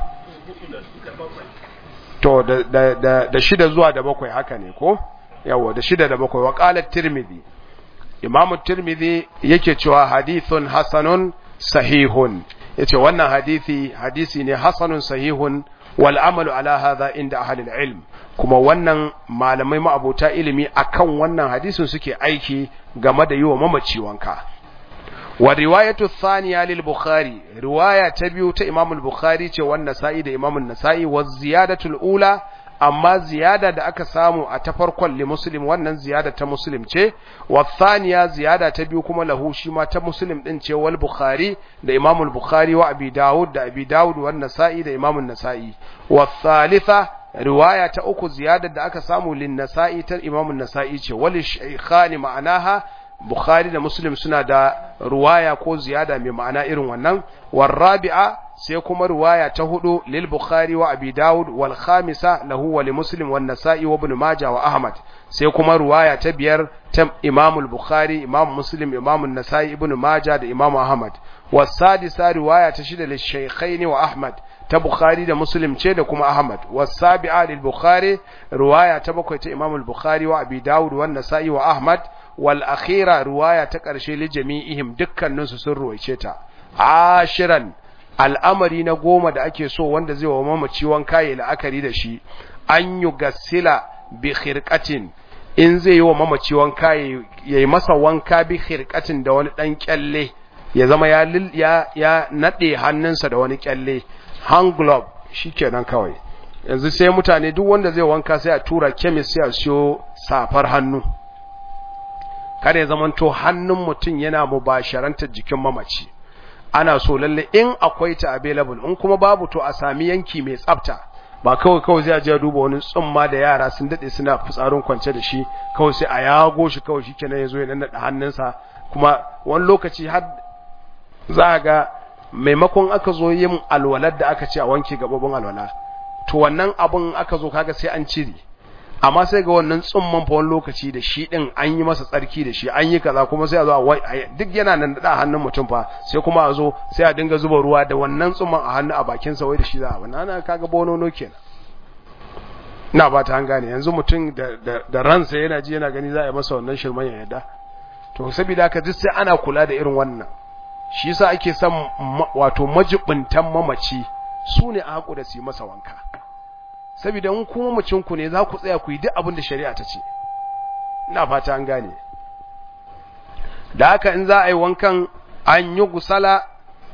to da da da shida zuwa da bakwai haka ne ko yawa da shida da bakwai wa qala tirmidhi Imam tirmidhi yake cewa hadithun hasanun sahihun yace wannan hadisi hadisi ne hasanun sahihun wal amalu ala hadha inda ahli ilm kuma wannan malamai ma'abota ilimi akan wannan hadisin suke aiki game da yiwa mamaci wanka wa riwayatu thaniya lil bukhari riwaya ta biyu ta imam al-bukhari ce wannan nasa'i da imam an-nasa'i wa ziyadatul ula amma ziyada da aka samu a ta farkon li muslim wannan ziyada ta muslim ce wa thaniya ziyada ta biyu kuma lahu shi ma ta muslim din ce wal bukhari da imam al bukhari wa abi daud da abi daud wa nasa'i da imam an-nasa'i wa thalitha riwaya ta uku ziyada da aka samu lin nasa'i ta imam an-nasa'i ce wal shaykhani ma'anaha bukhari da muslim suna da ruwaya ko ziyada mai ma'ana irin wannan war rabi'a sai kuma riwaya ta hudu lil bukhari wa abi daud wal khamisa lahu wa li muslim wan nasa'i wa ibn majah wa ahmad sai kuma riwaya ta biyar ta imam al bukhari imam muslim imam an-nasa'i ibn majah da imam ahmad was sadisa riwaya ta shida lil shaykhaini wa ahmad ta bukhari da muslim ce da kuma ahmad was sabi'a lil bukhari riwaya ta bakwai ta imam al bukhari wa abi daud wan nasa'i wa ahmad wal akhira riwaya ta karshe li jami'ihim dukkaninsu sun ruwaice ta ashiran al'amari na goma da ake so wanda zai wa mamaci wanka ya la'akari da shi an yi gasila bi khirqatin in zai yi wa mamaci wanka ya yi masa wanka bi khirqatin da wani dan kyalle ya zama ya ya, ya nade hannunsa da wani kyalle hand glove shikenan kawai yanzu sai mutane duk wanda zai wanka sai a tura chemist sai a siyo safar hannu kada ya zamanto hannun mutum yana mubasharantar jikin mamaci ana so lalle in akwai ta available in kuma babu to a sami yanki mai tsafta ba kawai kawai zai je duba wani tsumma da yara sun dade suna fitsarin kwance da shi kawai sai a yago shi kawai shikenan yazo ya nannada hannunsa kuma wani lokaci har za ga maimakon aka zo yin alwalar da aka ce a wanke gababin alwala to wannan abun aka zo kaga sai an cire amma sai ga wannan tsumman fa wani lokaci da shi din an yi masa tsarki da shi an yi kaza kuma sai a zo a duk yana nan da hannun mutum fa sai kuma a zo sai a dinga zuba ruwa da wannan tsumman a hannu a bakin sa wai da shi za a wannan ana kaga bonono kenan ina ba ta gane yanzu mutum da, da, da ransa yana ji yana gani za a yi masa wannan shirman ya yadda to saboda haka duk sai ana kula da irin wannan shi yasa ake son wato majibuntan mamaci su ne a haƙu da su yi masa wanka saboda in kuma mucinku ne za ku tsaya ku yi duk abin da shari'a ta ce ina fata an gane da haka in za a yi wankan an yi gusala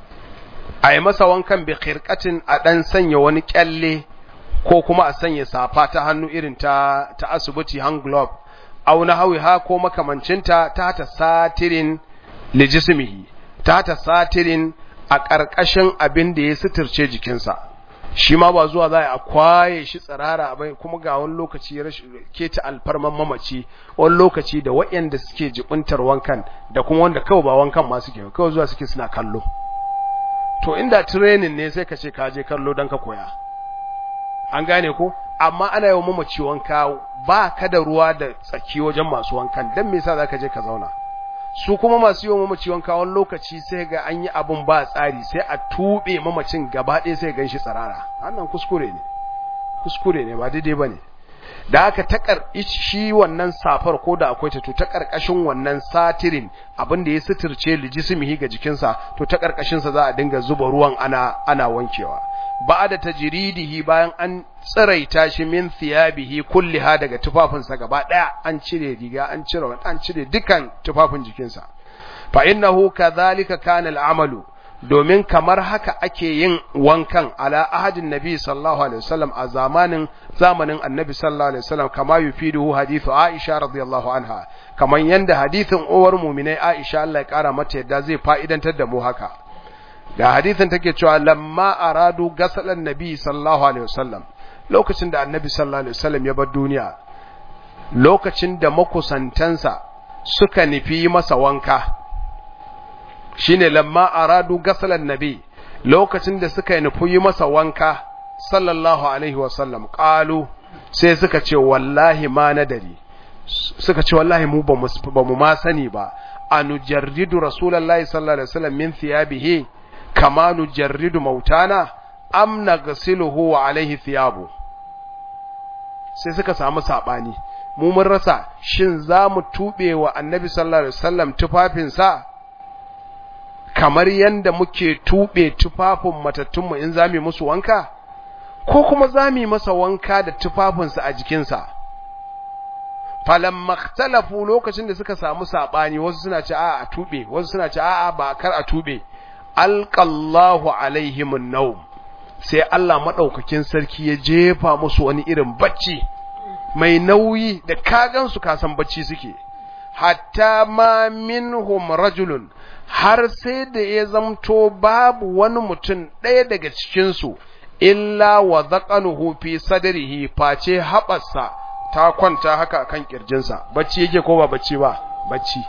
a yi masa wankan bi khirqatin a dan sanya wani kyalle ko kuma a sanya safa ta hannu irin ta ta asibiti hand glove aw na hawiha ko makamancinta ta ta satirin lijismihi ta ta satirin a ƙarƙashin abin da ya suturce jikinsa shi ma ba zuwa za a kwaye shi tsirara bai kuma ga wani lokaci ke ta alfarman mamaci wani lokaci da waɗanda suke jibuntar wankan da kuma wanda kawai ba wankan ma suke kawai zuwa suke suna kallo to inda training ne sai ka ce ka je kallo don ka koya an gane ko amma ana yawan mamaci wanka ba ka da ruwa da tsaki wajen masu wankan don me yasa za ka je ka zauna su kuma masu yi wa mamaci wanka wani lokaci sai ga an yi abin ba tsari sai a tuɓe mamacin gaba ɗaya sai gan shi tsirara wannan kuskure ne kuskure ne ba daidai bane da aka takar shi wannan safar ko da akwai ta to ta karkashin wannan satirin abin da ya suturce lijismihi ga jikinsa to ta karkashin sa za a dinga zuba ruwan ana ana wankewa ba'da tajridihi bayan an tsiraita shi min thiyabihi kulliha daga tufafinsa gaba daya an cire riga an cire an cire dukan tufafin jikinsa fa innahu kadhalika kana al'amalu domin kamar haka ake yin wankan ala ahadin nabi sallallahu alaihi wasallam a zamanin zamanin annabi sallallahu alaihi wasallam kama yufiduhu hadithu aisha radiyallahu anha kaman yanda hadithin uwar mu'minai aisha Allah ya kara mata yadda zai fa'idantar da mu haka da hadithin take cewa lamma aradu gasalan nabi sallallahu alaihi wasallam lokacin da annabi sallallahu alaihi wasallam ya bar duniya lokacin da makusantansa suka nufi masa wanka shine lamma aradu gasalan nabi lokacin da suka nufi yi masa wanka sallallahu alaihi wasallam qalu sai suka ce wallahi ma nadari suka ce wallahi mu ba mu ma sani ba anujarridu rasulullahi sallallahu alaihi wasallam min thiyabihi kama nujarridu mautana am naghsiluhu wa alaihi thiyabu sai suka samu sabani mu mun rasa shin za mu tube wa annabi sallallahu alaihi wasallam tufafinsa kamar yanda muke tube tufafin matattunmu in zami musu wanka ko kuma zami masa wanka da tufafinsa a jikinsa falamma ikhtalafu lokacin da suka samu sabani wasu suna ce a'a a tube wasu suna ce a'a ba kar a tube alqallahu alaihim an-nawm sai Allah madaukakin sarki ya jefa musu wani irin bacci mai nauyi da kagan su kasan bacci suke hatta ma minhum rajulun har sai da ya zamto babu wani mutum ɗaya daga cikinsu illa wa zaƙanuhu fi sadrihi face haɓarsa ta kwanta haka kan ƙirjinsa bacci yake ko ba bacci ba bacci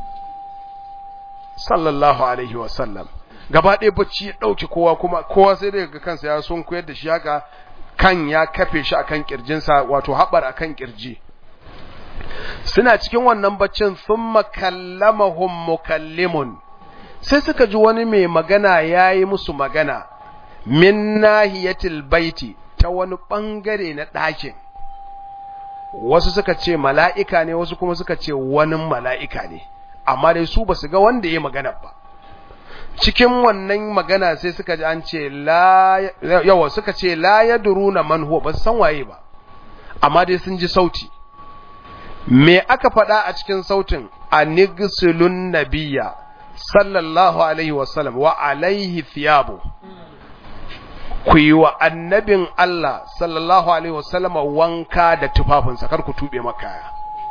sallallahu alaihi wasallam gaba ɗaya bacci ya ɗauki kowa kuma kowa sai daga kansa ya sun koyar da shi haka kan ya kafe shi akan ƙirjinsa wato haɓar akan ƙirji suna cikin wannan baccin sun makallamahum mukallimun sai suka ji wani mai magana ya yi musu magana min nahiyatil baiti ta wani ɓangare na ɗakin wasu suka ce mala'ika ne wasu kuma suka ce wani mala'ika ne amma dai su ba su ga wanda ya magana ba cikin wannan magana sai suka ji an ce yawa suka ce la ya duru na manhuwa ba su san waye ba amma dai sun ji sauti me aka faɗa a cikin sautin a nigsulun nabiya sallallahu alaihi wasallam wa alaihi thiyabu ku yi wa annabin Allah sallallahu alaihi wasallam wanka da tufafinsa kar ku tube makaya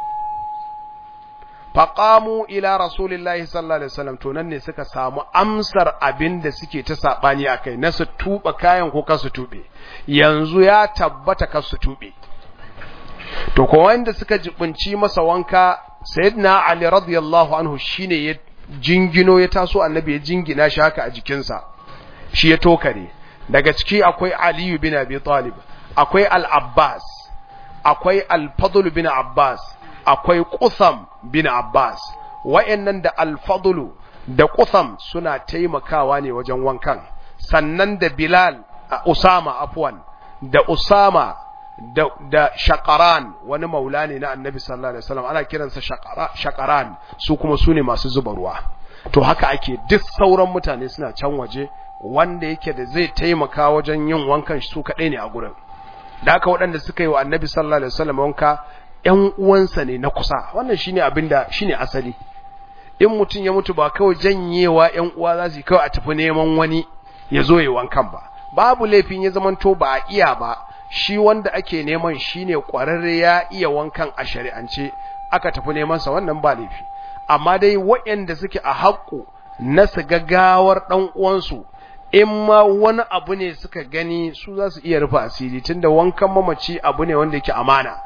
faqamu ila rasulillahi sallallahu alaihi wasallam to nan ne suka samu amsar abin da suke ta sabani akai na su tuba kayan ko kasu tube yanzu ya tabbata kasu tube to ko wanda suka jibinci masa wanka sayyidina ali radiyallahu anhu shine ya jingino ya taso annabi ya jingina shi haka a jikinsa shi ya tokare daga ciki akwai aliyu bin abi talib akwai al-abbas akwai al-fadl bin abbas akwai qutham bin abbas wayannan da al-fadl da qutham suna taimakawa ne wajen wankan sannan da bilal usama afwan da usama da, da shakaran wani maula ne na annabi sallallahu alaihi wasallam ana kiransa shakaran su kuma su ne masu zuba ruwa to haka ake duk sauran mutane suna can waje wanda yake da zai taimaka wajen yin wankan su kaɗai ne a gurin da haka waɗanda suka yi wa annabi sallallahu alaihi wasallam wanka ƴan uwansa ne na kusa wannan shine abin da shine asali in mutum ya mutu ba kawai janyewa ƴan uwa za su yi kawai a tafi neman wani ya zo ya wankan ba babu laifin ya zamanto ba a iya ba shi wanda ake neman shine kwararre ya iya wankan a shari'ance aka tafi neman sa wannan ba laifi amma dai waɗanda suke a haƙƙo na su gaggawar ɗan uwansu in ma wani abu ne suka gani su za su iya rufe asiri tunda wankan mamaci abu ne wanda yake amana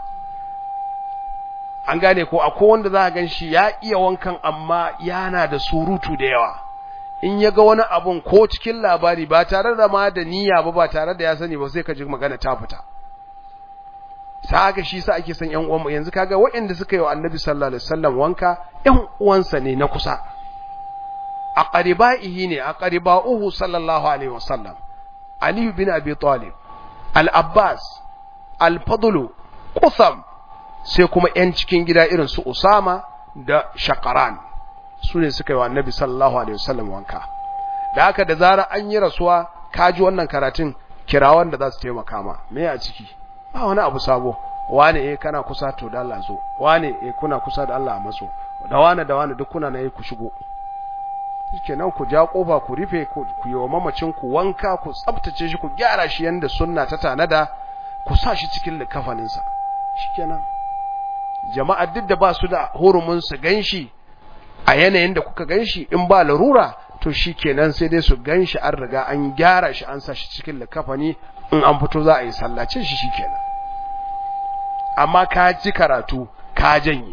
an gane ko akwai wanda za a gan shi ya iya wankan amma yana da surutu da yawa in ya ga wani abun ko cikin labari ba tare da ma da niyya ba ba tare da ya sani ba sai ka ji magana ta fita saka shi sa ake son ƴan uwan yanzu kaga waɗanda suka yi wa Annabi sallallahu alaihi wasallam wanka ƴan uwansa ne na kusa aqribaihi ne aqribauhu sallallahu alaihi wasallam Ali bin Abi Talib Al-Abbas al-fadlu qusam sai kuma yan cikin gida irin su usama da shaqaran su ne suka yi wa annabi sallallahu alaihi wasallam wanka da haka da zara an yi rasuwa kaji wannan karatun kirawan da za su taimaka ma me a ciki ba wani abu sabo wane eh kana kusa to da Allah zo wane eh kuna kusa da Allah a matso da wane da wane duk kuna na yi ku shigo shikenan ku ja kofa ku rufe ku yi wa mamacin ku wanka ku tsaftace shi ku gyara shi yanda sunna ta tanada ku sa shi cikin likafanin sa shikenan jama'a duk da ba su da hurumin su ganshi a yanayin da kuka ganshi in ba larura to shikenan sai dai su ganshi an riga an gyara shi an sa shi cikin likafani in an fito za a yi sallace shi shikenan amma ka ji karatu ka janye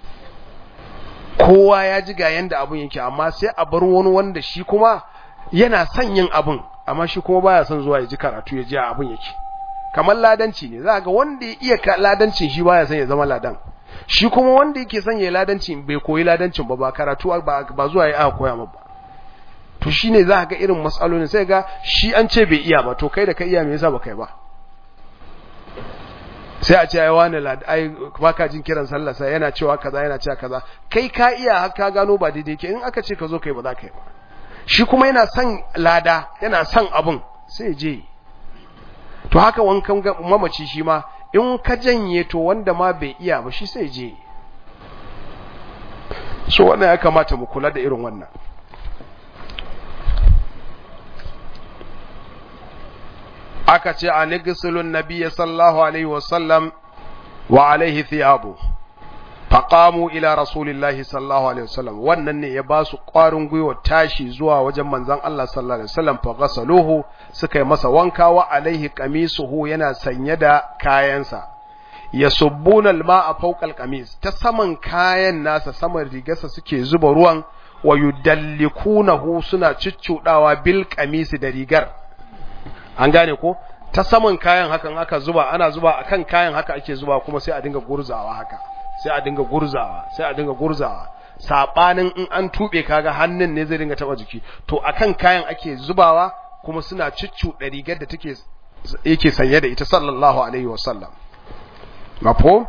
kowa ya ji ga yanda abun yake amma sai a bar wani wanda shi kuma yana son yin abun amma shi kuma baya son zuwa ya ji karatu ya ji abun yake kamar ladanci ne za ga wanda ya iya ladancin shi baya son ya zama ladan shi kuma wanda yake son ya ladancin bai koyi ladancin ba ba karatu ba, ba zuwa ya aka koya ba to shine za ga irin matsalolin sai ga shi an ce bai iya ba to kai da ka iya me yasa ba kai ba sai a ce ai wani lad ai baka jin kiran sallah sai yana cewa kaza yana cewa kaza kai ka iya har ka gano ba daidai ke in aka ce ka zo kai ba za ka yi ba shi kuma yana son lada yana son abun sai je to haka wankan mamaci shi ma in ka janye to wanda ma bai iya ba shi sai je so wannan ya kamata mu kula da irin wannan aka ce a nigisulun nabiya sallallahu alaihi wasallam wa alaihi thiyabu faqamu ila rasulillahi sallallahu alaihi wasallam wannan ne ya ba su ƙwarin gwiwa tashi zuwa wajen manzon Allah sallallahu alaihi wasallam fa ghasaluhu suka yi masa wanka wa alaihi qamisuhu yana sanye da kayansa yasubbuna alma'a fawqa alqamis ta saman kayan nasa saman rigarsa suke zuba ruwan wa yudallikunahu suna ciccudawa bil qamisi da rigar an gane ko ta saman kayan hakan aka zuba ana zuba akan kayan haka ake zuba kuma sai a dinga gurzawa haka sai a dinga gurzawa sai a dinga gurzawa sabanin in an tube kaga hannun ne zai dinga taba jiki to akan kayan ake zubawa kuma suna da rigar da take yake sanye da ita sallallahu alaihi wasallam mafhum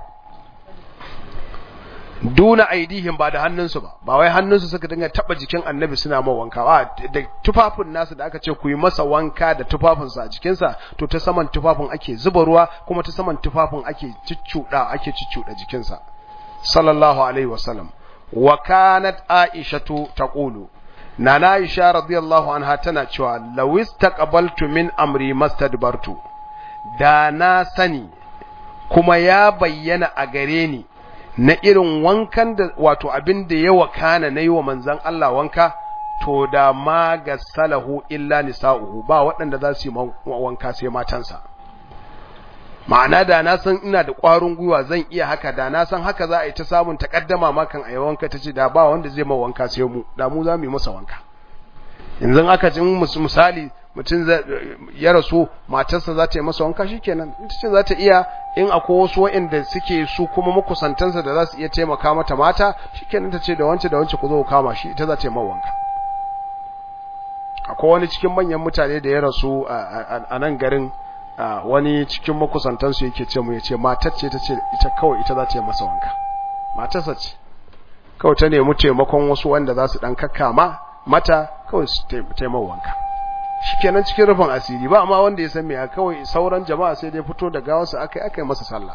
duna aidihim ba da hannunsu ba ba wai hannunsu suka dinga taba jikin annabi suna ma wanka ba da tufafin nasu da aka ce ku yi masa wanka da tufafinsa a jikinsa to ta saman tufafin ake zuba ruwa kuma ta saman tufafin ake ciccuda ake ciccuda jikinsa sallallahu alaihi wasallam wa kanat aishatu taqulu nana aisha radiyallahu anha tana cewa law istaqbaltu min amri mastadbartu da na sani kuma ya bayyana a gare ni na irin wankan da wato abin da ya wakana na yi wa manzan Allah wanka to da ma ga salahu illa nisa'uhu ba waɗanda za su yi wanka sai matansa ma'ana da na san ina da ƙwarin gwiwa zan iya haka da na san haka za a yi ta samun takaddama makan a yi wanka ta ce da ba wanda zai ma wanka sai mu da mu za mu yi masa wanka yanzu aka ji misali mutum ya rasu matarsa za ta yi masa wanka shikenan ita ce za ta iya in akwai wasu waɗanda suke su kuma makusantansa da za su iya taimaka mata mata shikenan ta ce da wance da wance ku zo ku kama shi ita za ta yi mawa wanka akwai wani cikin manyan mutane da ya rasu a nan garin wani cikin makusantansu yake ce mu ya ce matar ce ta ce ita kawai ita za ta yi masa wanka matarsa ce kawai ta nemi taimakon wasu wanda za su ɗan kakkama mata kawai su taimaka wanka shikenan cikin rufin asiri ba amma wanda ya san me kawai sauran jama'a sai dai fito da gawarsa akai akai masa sallah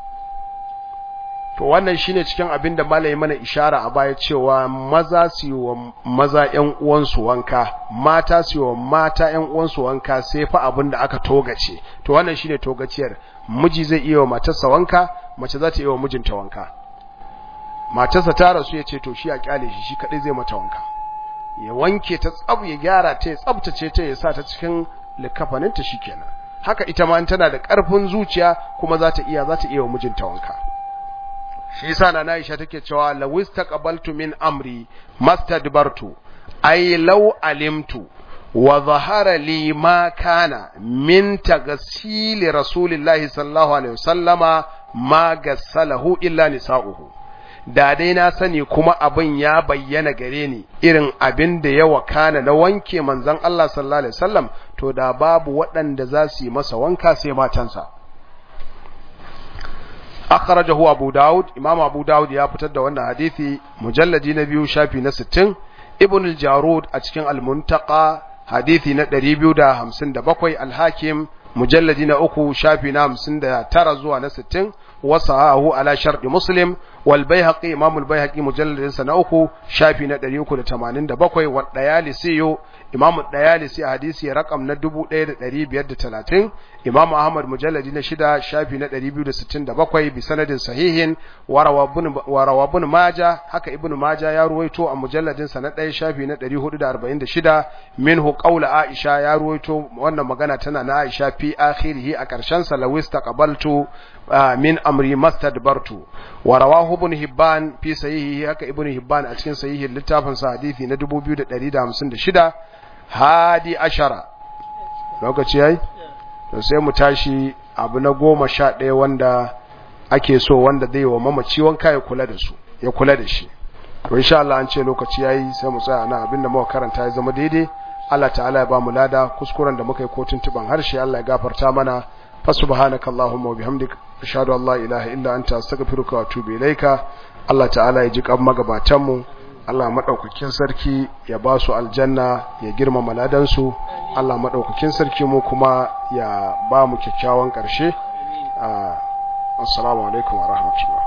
to wannan shine cikin abin da malai mana ishara a baya cewa maza su yi wa maza ƴan uwansu wanka mata su yi wa mata ƴan uwansu wanka sai fa abin da aka togace to wannan shine togaciyar miji zai iya wa matarsa wanka mace za ta iya wa mijinta wanka matarsa ta rasu ya ce to shi a kyale shi shi kadai zai mata wanka ya wanke ta tsab ya gyara ta ya tsabtace ta ya sa ta cikin likafaninta shikenan haka ita ma tana da ƙarfin zuciya kuma za ta iya za ta iya wa mijinta wanka shi yasa na Aisha take cewa lawis taqabaltu min amri mastadbartu ay law alimtu wa zahara li ma kana min taghsili rasulillahi sallallahu alaihi wasallama ma gassalahu illa nisa'uhu da dai na sani kuma abin ya bayyana gare ni irin abin da ya wakana na wanke manzon Allah sallallahu alaihi wasallam to da babu waɗanda za su yi masa wanka sai matansa akhrajahu abu daud imam abu daud ya fitar da wannan hadisi mujalladi na biyu shafi na 60 ibn al-jarud a cikin al-muntaqa hadisi na 257 al-hakim mujalladi na uku shafi na 59 zuwa na 60 wasahahu ala sharɗi muslim wal baihaqi imam al baihaqi mujalladin sa na uku shafi na 387 wa dayalisi imam dayalisi hadisi rakam na 1530 imam ahmad mujalladi na shida shafi na 267 bi sanadin sahihin wa rawabun maja haka ibnu maja ya ruwaito a mujalladin sa na 1 shafi na 446 minhu qawla aisha ya ruwaito wannan magana tana na aisha fi akhirih a karshen sa lawis taqabaltu min amri mastadbartu wa rawahu ibn hibban fi sahihi haka ibn hibban a cikin sahihin littafin sa hadisi na 2156 hadi ashara lokaci yayi to sai mu tashi abu na goma sha ɗaya wanda ake so wanda zai wa mamaci wanka ya kula da su ya kula da shi to insha Allah an ce lokaci yayi sai mu tsaya nan abinda muka karanta ya zama daidai Allah ta'ala ya ba mu lada kuskuren da muka yi ko tuntuban harshe Allah ya gafarta mana fa subhanakallahumma wa bihamdika ashhadu an la ilaha illa anta astaghfiruka wa atubu ilaika Allah ta'ala ya ji kan magabatan mu Allah madaukakin sarki ya ba su aljanna ya girmama ladan su Allah madaukakin sarki mu kuma ya ba mu kyakkyawan karshe assalamu alaikum wa rahmatullah